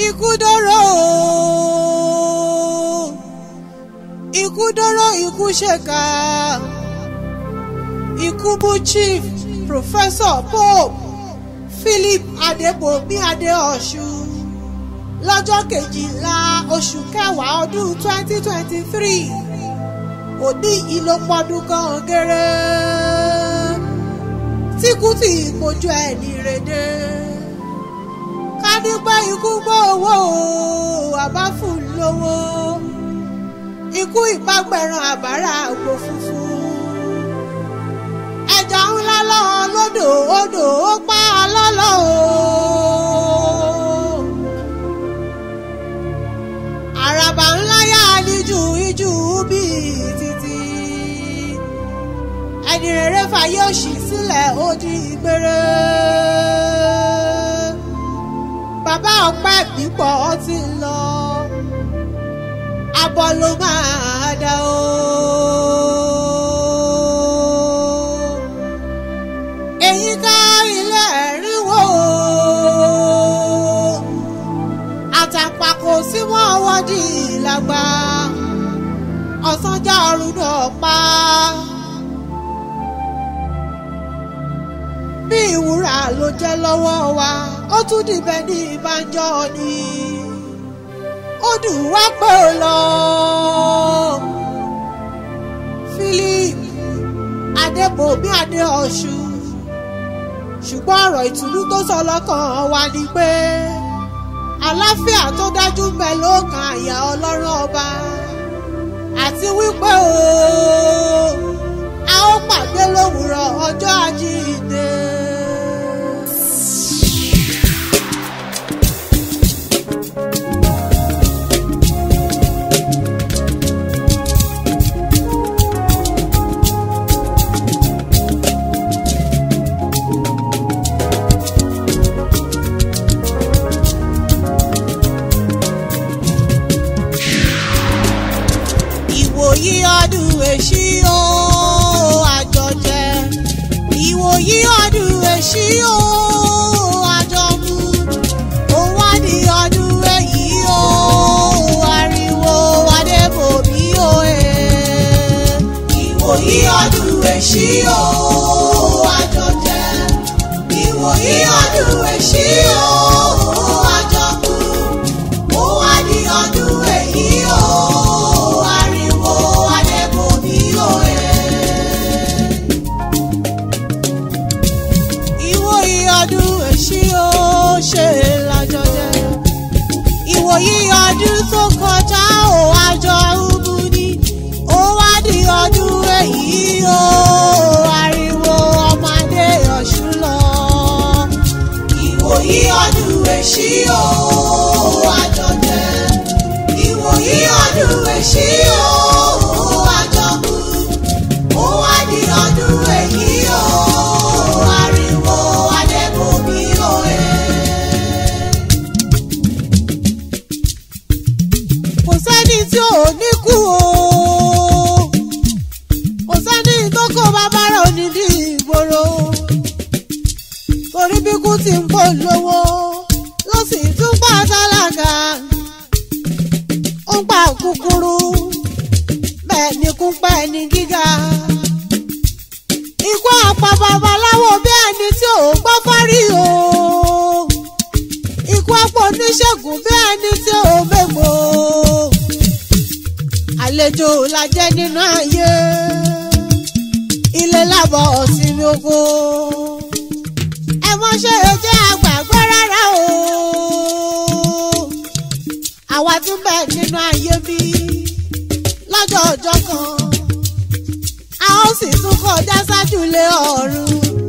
ikú dóró ikú dóró ikú ṣèkà ikú bú chief professor pope philip adébòmí adéọ̀ṣun lọ́jọ́ kejìlá oṣù kẹwàá ọdún twenty twenty three òní yìí ló pọ́dún kan gẹ́rẹ́ tíkú tí ìpojú ẹ̀ ní rèdè ká nípa ikú gbọ́ owó àbá fún lówó ikú ìpàgbẹ̀ràn àbárà àgbo funfun ẹja ńlá lọ́wọ́ lódò odò ó pa á lọ́lọ́ o. àràbà ńlá yá níjù ijú bíi títí ẹni rere fàyè òṣì sílẹ̀ ó di gbére bàbá ọpẹ́ pípọ̀ ó ti ń lọ abọ́ ló máa dá o. èyí ká ilé ẹ̀rínwó àtàpàkò sí wọn wọ́dí làgbà ọ̀sánjá ọ̀run náà pa. bí ìwúrà ló jẹ́ lọ́wọ́ wa ó tún dìbẹ̀ ní ìbánjọ́ ni ó dùn wá pé ó lọ. Philip Adébòmí Adéọ̀ṣun ṣùgbọ́n ọ̀rọ̀ ìtùnú tó sọ lọ́kàn wa ni pé àlàáfíà tó dájú ń bẹ lókàn àyà ọlọ́run ọba àti wípé o a ó pàdé lówùrọ̀ ọjọ́ àjíǹde. ìwòyí ọdún èṣí o àjọjẹ ìwòyí ọdún èṣí o àjọmú òun wá ní ọdún èyí o ariwo adébòmí o ẹ. ìwòyí ọdún èṣí o àjọjẹ ìwòyí ọdún èṣí o àjọmú òun wá ní ọdún èyí o ariwo adébòmí o ẹ. ìwòyí ọdún èṣí ó ṣe lájọjẹ ìwòyí ọdún tó kọjá ó àjọ ubu ni ó wá di ọdún èyí ó ariwo ọmọdé ọ̀ṣun lọ. ìwòyí ọdún èṣí ó àjọjẹ ìwòyí ọdún èṣí ó àjọkù ó wá di ọdún èyí ó ariwo adébòmí ó ẹ. kò sẹ́ni tí ò ní kú o kò sẹ́ni tó kó bàbá rẹ̀ onídìí ìgboro torí bí kú ti ń pò lówó ló sì tún pa tálákà ó ń pa kúkúrú bẹ́ẹ̀ ni kú pẹ́ ní gíga ikú àpá babaláwo bí ẹni tí ò gbọ́ fárí o ikú àpò oníṣègùn bí ẹni tí ò mẹ́gbò àlejò la jẹ́ nínú ayé ilé lábọ̀ sínú oko ẹ mọ́ ṣe é jẹ́ àgbàgbọ́ rárá o àwa tún bẹ̀ nínú ayé bí lọ́jọ́ ọjọ́ kan a ó sì tún kọjá sájúlé ọ̀run.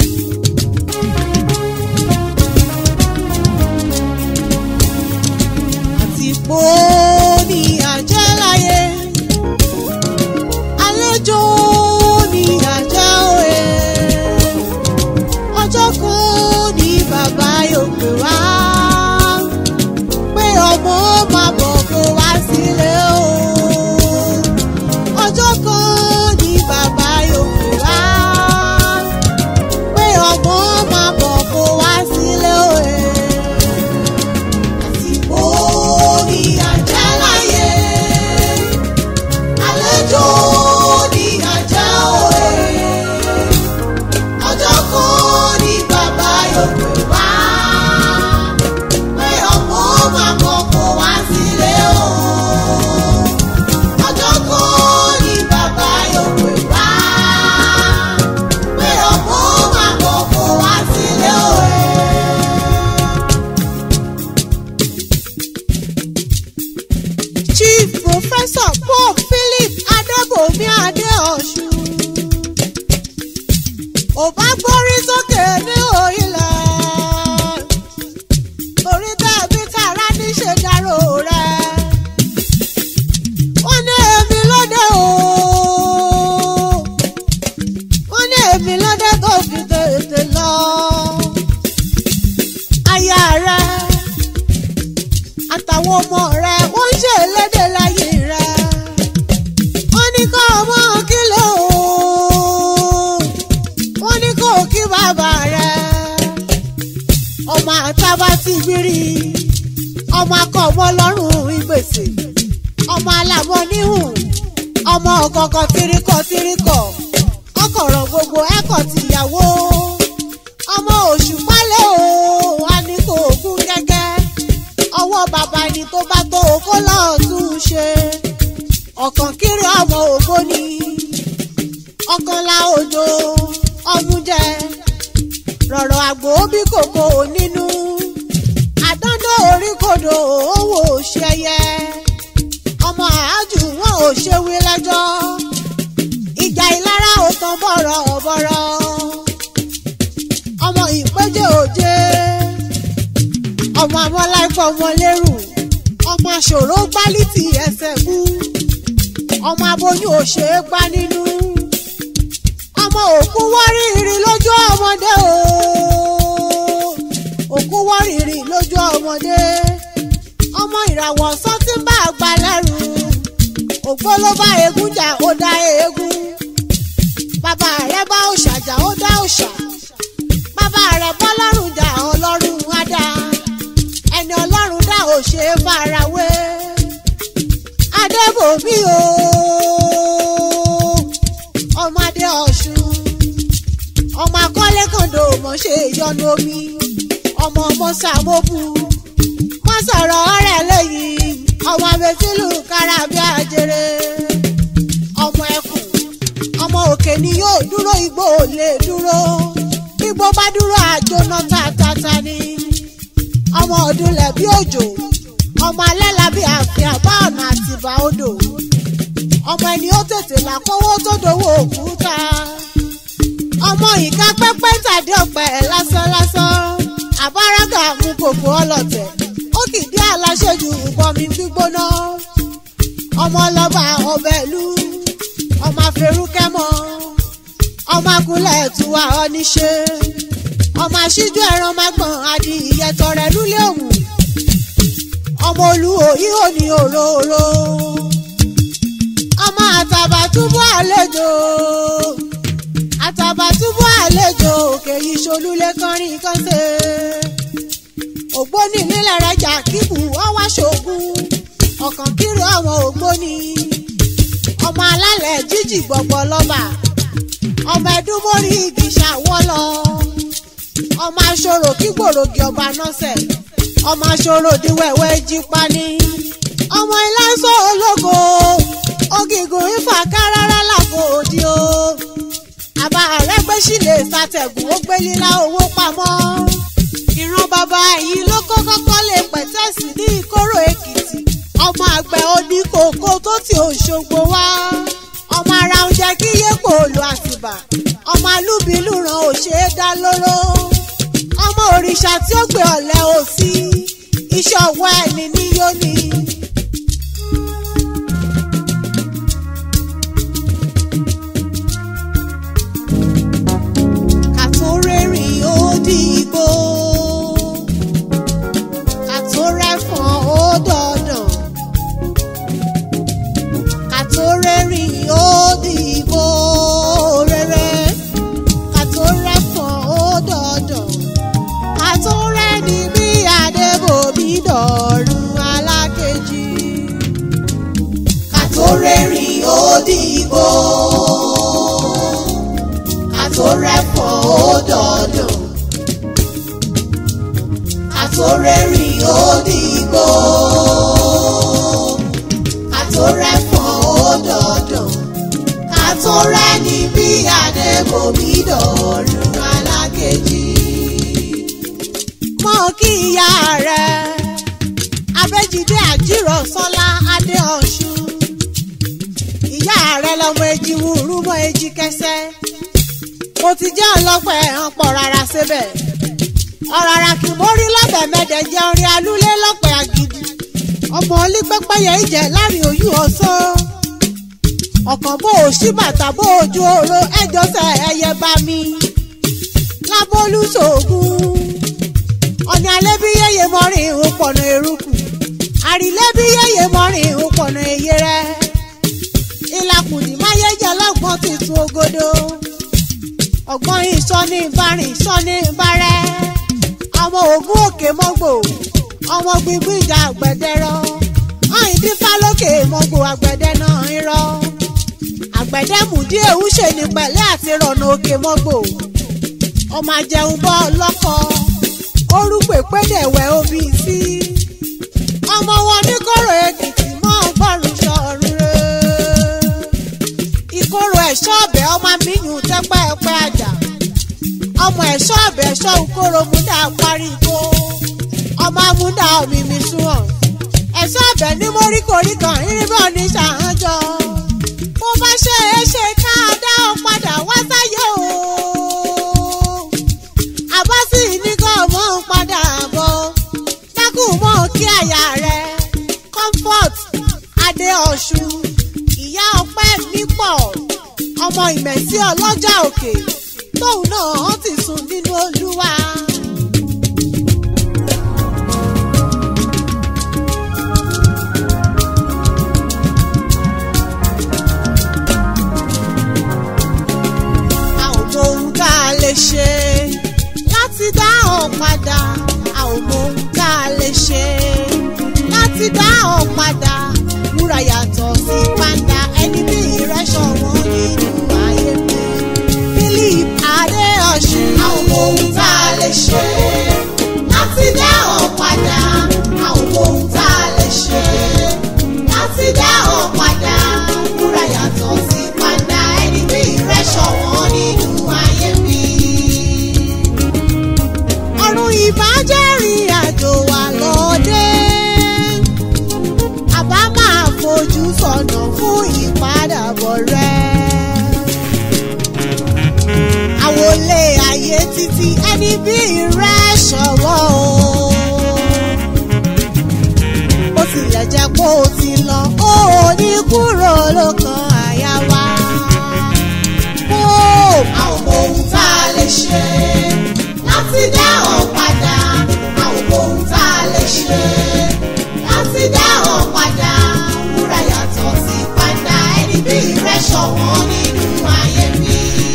àti pò ní àjẹ́ láyé àlejò ní àjẹ́ òye ọjọ́ kan ní bàbá yóò pè wá pé ọmọ máa bọ̀ kó wá sílé o ọjọ́ kan ní bàbá yóò pè wá pé ọmọ máa bọ̀ kó wá sílé o àsìkò pòfẹ́sọ̀ Paul Philip Adébòmí Adéọ̀ṣun. ò bá gbórí sókè ní òyìnlẹ̀ orí tẹ̀bí tààrà níṣe dárò rẹ̀. wọ́n ní èmi lóde o wọ́n ní èmi lóde tó fi tètè lọ. aya rẹ̀ àtàwọn ọmọ rẹ̀ wọ́n ń ṣe lédè láyé rẹ̀. wọ́n ní kọ́ ọmọ kílò wọ́n ní kó kí bàbá rẹ̀. ọmọ àtàbà ti gbìrì ọmọ akọ̀mọ́ lọ́rùn ìgbèsè ọmọ alámọ̀ níhùn ọmọ ọ̀kọ̀ọ̀kan tirikọ̀ tirikọ̀ ọkọ̀rọ̀ gbogbo ẹ̀kọ́ tìyàwó ọmọ oṣù pálẹ̀ o wà ní kò gún gẹ́gẹ́ ọwọ́ bàbá ni tó bá tó kó lọ́ọ́ tún un ṣe ọ̀kàn kiri ọmọ ògbó ni ọkànlá òjò ọmújẹ rọ̀rọ̀ àgbò bí kòkó nínú àdáná orí kodò owó ṣẹyẹ ọmọ àájù wọn ò ṣe wí lẹ́jọ́ ìjà ìlara ò tán bọ̀rọ̀ bọ̀rọ̀ ọmọ ìpẹ́jẹ́ òjé ọmọ amọ́láìpọ̀ ọmọ lérù ọmọ aṣòro gbálítì ẹsẹ̀ mú ọmọ aboyún ò ṣe é gbá nínú ọmọ òkú wọ́rìrì lójú ọmọdé o òkú wọ́rìrì lójú ọmọdé ọmọ ìràwọ̀ ọ̀sán tí ń bá àgbà lẹ́rù ògbó ló bá eégún jà ó dá eégún bàbá rẹ̀ bá òòṣà jà ó dá òòṣà bàbá rẹ̀ bọ́ lọ́rùn jà ọlọ́run á dá ẹni ọlọ́run dá ò ṣe é farawé adébòmí o ọmọdé ọ̀ṣun ọmọ akọ́lé kàndó mọ̀ ṣe ìyọnu omi ọmọ mọ́sàmọ́bù mọ́sọ̀rọ̀ ọ̀rẹ́ lẹ́yìn ọmọ abẹ́tílù kárábí àjèrè ọmọ ẹkùn ọmọ òkè ni yóò dúró igbó ò lè dúró igbó bá dúró àjóná tàtàtà ni ọmọ ọdúnlẹ̀ bí òjò ọmọ alẹ́ làbí àfihàn bá ọ̀nà àtìbà odò ọmọ ẹni ó tètè là kówó tó dowó òkúta ọmọ ìka pẹ́pẹ́ tàdé ọ̀pẹ lásán lásán àbárágà mú kòkó ọlọ́tẹ̀ ó kìdí aláṣẹ́jù bọmi gbígbóná ọmọ ọlọ́ba ọbẹ̀ ìlú ọmọ afẹrúkẹ́mọ ọmọ agunlẹ̀ tuwa ọ́níṣe ọmọ aṣíjú ẹran magbọ̀n adi ìyẹtọrẹ lúlẹ̀ òmù ọmọ olúwo ihò ní òróró ọmọ àtàbàtúbú àlejò àtàbàtúbú àlejò òkè yìí ṣolúlé kọrin kánṣe ògbóni nílẹ̀ rẹ̀ jà kíkù ọwá ṣògùn ọ̀kàn kiri àwọn ògbóni ọmọ alálẹ̀ jíjì gbọ̀gbọ̀ lọ́ba ọmọ ẹdúnmórí igi ṣàwọ́lọ ọmọ aṣọ́rò kí gbòrògì ọba nọ́sẹ̀ ọmọ aṣọ́rò díwẹ̀wẹ̀ jí pani ọmọ ìlàsọ ológo ògìgùn ifá kárárá làkò òdi o àbá àrẹ́gbẹ́sì lè ṣàtẹ̀gùn ó gbé lílá owó pamọ́ ìran bàbá yìí ló kọ́kọ́ kọ́lé pẹ̀tẹ́sì ní ìkóró èkìtì ọmọ àgbẹ̀ oníkókó tó ti òṣogbo wá ọmọ ara oúnjẹ kí yépo òlù àtìbà ọmọ alúbìlú ran òṣè dá lóró ọmọ òrìṣà tí ó gbé ọ̀lẹ́ òsì iṣẹ́ ọwọ́ ẹni ní yóní. kàtó rẹ́rìn ó dìgbò kàtó rẹ́fọ̀n ó dọ̀dàn kàtó rẹ́rìn ó dìgbò rẹ́rẹ́ kàtó rẹ́fọ̀n ó dọ̀dàn kàtó rẹ́ni bí adébòbí dọ̀rùn alákejì kàtó rẹ́rìn ó dìgbò kàtó rẹ́fọ̀n ó dọ̀dàn kàtó rẹ́rìn ó dìgbò kàtó rẹ́fọ̀n ó dọ̀dàn kàtó rẹ́ni bí adébòmí dọ̀rùn alákejì. mọ kí ìyá rẹ abẹ́jídé àjírọ̀ sọ́lá adéọ̀ṣun rẹ lọmọ èjì wúrú mọ èjì kẹsẹ́ mo ti jẹ́ ọlọ́pẹ́ ẹ̀hán pọ̀ rárá síbẹ̀ ọ̀ràrà kì mórí lọ́bẹ̀ mẹ́dẹ̀ jẹ́ orin alúlé lọ́pẹ́ àgìdì ọmọ olípẹ́pẹ́yẹ ìjẹ́ láàrin òyù ọ̀sọ́ ọ̀kàn bó o ṣí bàtà bó o ju oró ẹjọ́ sẹ ẹyẹ bá mi lábólú sògùn ọ̀nì alẹ́ bí yẹ́yẹ́ mọ́rin ìhùn pọ̀nà eruku àrílẹ́ bí yẹ́yẹ́ mọ́rin ìhùn pọ̀nà èyẹ rẹ̀ ìlàkùnì máyéjẹ lọ́gbọ́n ti tu ògodo ọgbọ́n ìsọ́ni ìbárìn ìsọ́ni ìbárẹ́ ọmọ ògún òkè mọ́gbò ọmọ gbígbí ìjà àgbẹ̀dẹ̀rọ ọ̀hìn dífá lókè mọ́gbò àgbẹ̀dẹ náà ń rọ àgbẹ̀dẹ mùdí èwú ṣe ní pẹ̀lẹ́ àti rọ̀nà òkè mọ́gbò ọmọ àjẹun bọ́ lọ́kọ orúkọ ìpédèwẹ̀ omi sí ọmọ wọn ní kóró èkìtì mọ́ ọgbọ́rùn sọ̀rùn rẹ̀ ìkorò ẹ̀ṣọ́ ọ̀bẹ ọmọ amíyùn tẹ́pẹ́ẹ́pẹ́ àjà ọmọ ẹ̀ṣọ́ ọ̀bẹ ẹ̀ṣọ́ ìkorò múdà parí ikó ọmọ amúdà òmìmí súnwọ̀n ẹ̀ṣọ́ ọ̀bẹ ní móríkorí kan irinbọ̀ ní ṣàhánjọ́ mo bá ṣe é ṣe ká dá ọ padà wá sáyé o àbásí ní kò mọ̀ ń padà bọ̀ dákùn mọ́ kí àyà rẹ̀ comfort adé ọ̀ṣun ìyá ọpẹ́ nípọ̀ ọmọ ìmẹ̀sí ọlọ́jà òkè tóun náà ti sùn nínú olúwa. a ò mọ ohun tá a lè ṣe láti dá ọ padà a ò mọ ohun tá a lè ṣe láti dá ọ padà wúrà yàtọ̀ sí pàǹdà ẹni bí ìrẹsọ̀ wọn nínú ayé mi. Philip Adéọ̀sùn a ò mọ ohun tá a lè ṣe láti dá ọ padà a ò mọ ohun tá a lè ṣe láti dá ọ padà wúrà yàtọ̀ sí pàǹdà ẹni bí ìrẹsọ̀ wọn nínú ayé mi ọ̀run ìbájẹ́rìn àjò wà lọ́dẹ. àbá máa fojú sọ̀nà fún ìpadàbọ̀ rẹ̀. àwọlé ayé títí ẹni bí rẹ̀ ṣọwọ́ o. ó tilẹ̀ jẹ́ kó o ti lọ ó ní kúrò lókàn àyà wa. ó a ò mọ ohun tá a lè ṣe láti dá ọ padà a ò mọ ohun tá a lè ṣe láti dá ọ padà wúrà yàtọ̀ sí padà ẹni bí rẹ̀ ṣọ̀wọ́n nínú ayé mi.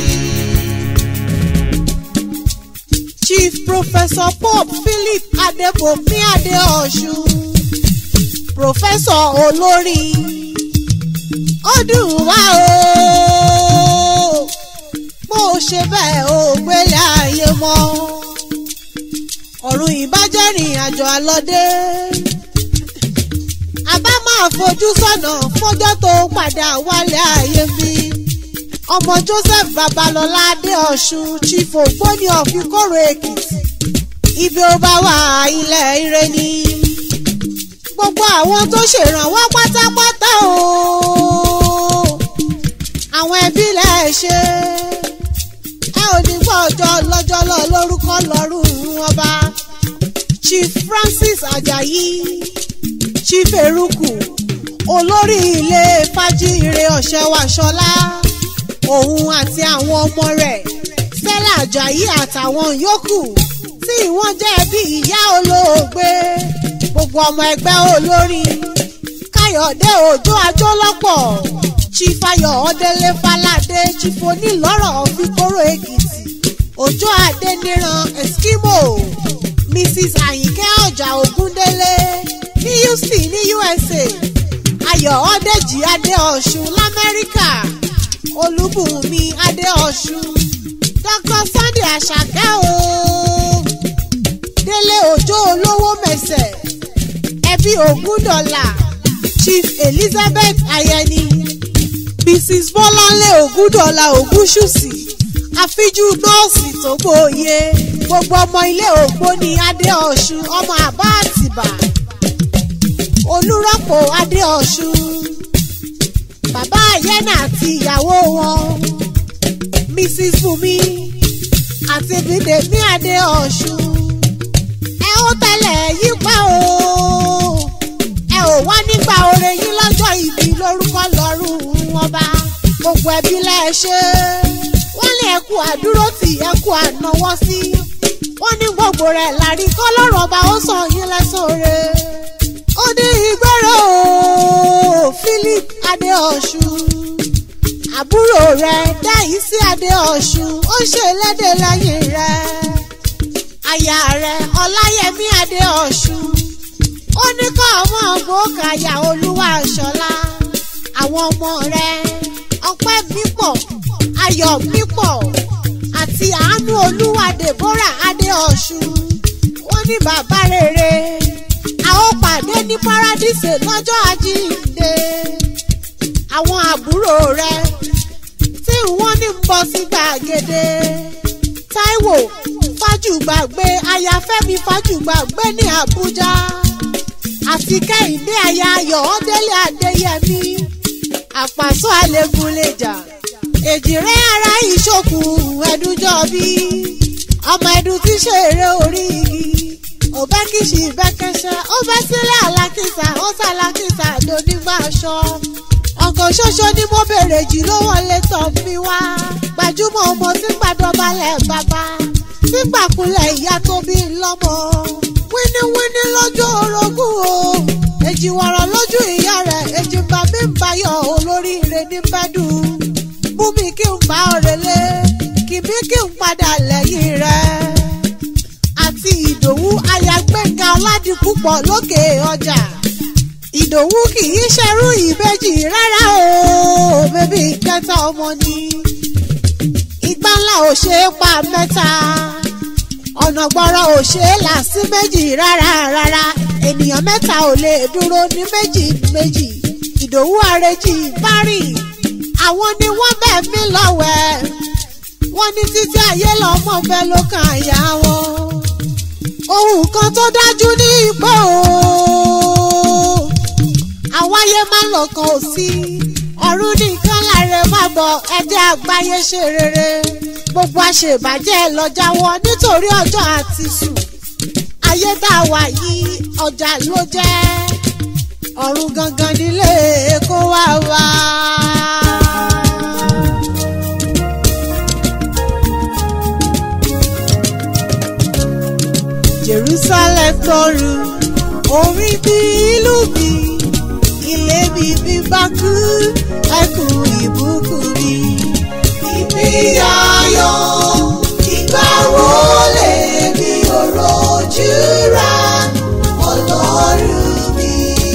Chief Professor Pope Philip Adebomi Adeosun Professor olórí ó dùn wá o bó o ṣe bẹ́ẹ̀ o gbélé ayé mọ́ ọ̀run ìbájẹ́ rìn àjò àlọ́dé àbá máa fojú sọ́nà fọ́jọ́ tó ń padà wálé ayé mi ọmọ Joseph Babalọlá Adéọ̀sùn chief ògbóni ọ̀fikọ́rọ̀ Èkìtì ibi ó bá wà ilẹ̀ ire ni gbogbo àwọn tó ṣèrànwọ́ pátápátá o àwọn ẹbí lẹ̀ ṣe ẹ ò ní gbọ́ ọjọ́ lọ́jọ́ lọ lórúkọ lọ́rùn ọba chief Francis Ajayi chief eruku olórí ilé fàjíire ọ̀ṣẹ́wàṣọlá òun àti àwọn ọmọ rẹ̀ Stella Ajayi àtàwọn yòókù tí wọ́n jẹ́ bí ìyá olóògbé gbogbo ọmọ ẹgbẹ́ olórin Káyọ̀dé Òjó Ajólọ́pọ̀ chief Ayọ̀délé Fáládé chief onílọ́rọ̀ Fikoro Èkìtì Òjó Adéníran Eskimo Mrs Àyìnkẹ́ Ọjà Ògúndélé ní Houston ní USA Ayọ̀ Ọ̀dẹ́jì Adéọ̀ṣun l'Amẹ́ríkà Olúbùnmi Adéọ̀ṣun Dr Sunday Àṣàkẹ́ o Délé Òjó olówó mẹsẹ̀ ẹbí Ògúndọ̀là Chief Elizabeth Ayẹni Mrs Bọ́láńlé Ògúndọ̀là Ògúnṣùsì àfijú nọ́ọ̀sì tó gbòòye gbogbo ọmọ ilé Ògbóni Adéọ̀ṣun ọmọ àbá àtìbà olùrọ́pò Adéọ̀ṣun bàbá yẹnà àti ìyàwó wọn mrs bùnmi àti bídèmí adé ọ̀ṣun ẹ ó tẹ̀lé yípa o ẹ ò wá nígbà oore yín lọ́jọ́ ìbí lórúkọ lọ́rùn ọba gbogbo ẹbí lẹ́ẹ̀ṣẹ́ wọ́n ní ẹkú àdúró tì ẹkú ànáwọ́ sí wọ́n ní gbogbo rẹ̀ lárí kọ́ lọ́rùn ọba ó sàn yín lẹ́sọ̀rẹ́ ó ní ìgbẹ́rẹ́ o philip adéọ̀ṣun àbúrò rẹ̀ dáìsí adéọ̀ṣun ó ṣe lédè lẹ́yìn rẹ̀ aya rẹ̀ ọláyẹmí adéọ̀ṣun ó ní kọ́ ọmọ ògbókàyà olúwa ṣọlá àwọn ọmọ rẹ̀ ọpẹ́ mípọ̀ ayọ̀ mípọ̀ àti àánú olúwa deborah adéọ̀ṣun wọ́n ní bàbá rere a ó pàdé ní paradíṣe lọ́jọ́ àjíǹde àwọn àbúrò rẹ tí wọ́n ní ń bọ̀ sí gbàgede taiwo fájùgbàgbé ayáfẹ́mi fájùgbàgbé ní àbújá àti kẹ́hìndé aya ayọ̀ ọ́dẹ́lẹ̀ adéyẹmí àpàsọ àlẹ́gùnlẹ̀jà èjìrẹ́ ara ìṣòkù ẹ̀dúnjọ́ bí ọmọ ẹ̀dùn tí ṣèrè orí igi òbẹ́ kìsì bẹ́kẹ́sẹ́ ó bẹ́ sílẹ̀ alákìsà ó sàlákìsà lónígbà aṣọ ọkàn ṣoṣo ni mo bèrè jù ló wọlé tọ̀ mi wá gbajúmọ̀ ọmọ tí gbàdọ̀balẹ̀ bàbá tí gbàkulẹ̀ ìyá tó bí lọ́mọ wíníwíní lójú orogún o èjì wọ̀rọ̀ lójú ìyá rẹ̀ èjì bá mi ń bayọ̀ olóríire ní bẹ́dù mú mi kí n bá ọ̀rẹ́ lé kì mí kí n padà lẹ́yìn rẹ̀ àti ìdòwú ayagbẹ́ngà ọ̀làdìpúpọ̀ lókè ọjà ìdòwú kì í ṣerú ìbejì rárá o bébí kẹta ọmọ ni ìgbà ńlá ò ṣe é pa mẹ́ta ọ̀nà gbọ́rọ̀ ò ṣe é là sí méjì rárá rárá ènìyàn mẹ́ta ò lè dúró ní méjì méjì ìdòwú àrèjì bárì àwọn ni wọ́n bẹ̀ mí lọ́wẹ̀ wọ́n ní títí ayé lọ́mọ bẹ́ẹ̀ ló kàn àyà wọn ohun kan tó dájú ní ipò àwáyé má lọ́kàn ò sí ọ̀run nìkan láre má bọ̀ ẹ̀jẹ̀ àgbáyé ṣe rere gbogbo àṣebàjẹ́ lọ jáwọ́ nítorí ọjọ́ àti sùn ayé tá a wà yìí ọjà ló jẹ́ ọ̀run gangan nílé kó wá wá. Jerusalem tọrù orí bí ìlú bí ilé bí bí bá kú ẹkùn ìbùkún bí. Ìbí ayọ̀ ìgbà wo lè bí òròjú ra ọlọ́run mi.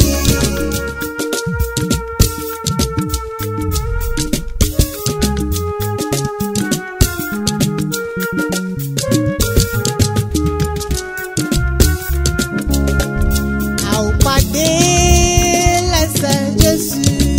a ò pàdé lẹ́sẹ̀ Jésù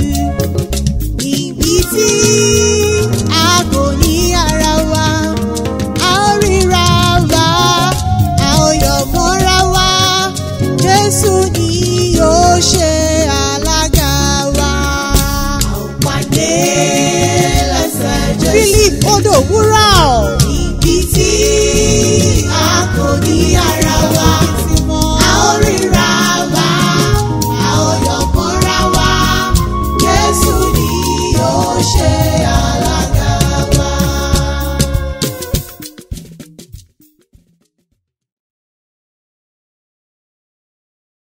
níbi tí a kò ní ara wa a ó ríra wa a ó yọ̀ mọ́ra wa Jésù ni yóò ṣe alága wa. a ò pàdé lẹ́sẹ̀ Jésù. Philip odò wúrà ọ̀ níbi tí a kò ní ara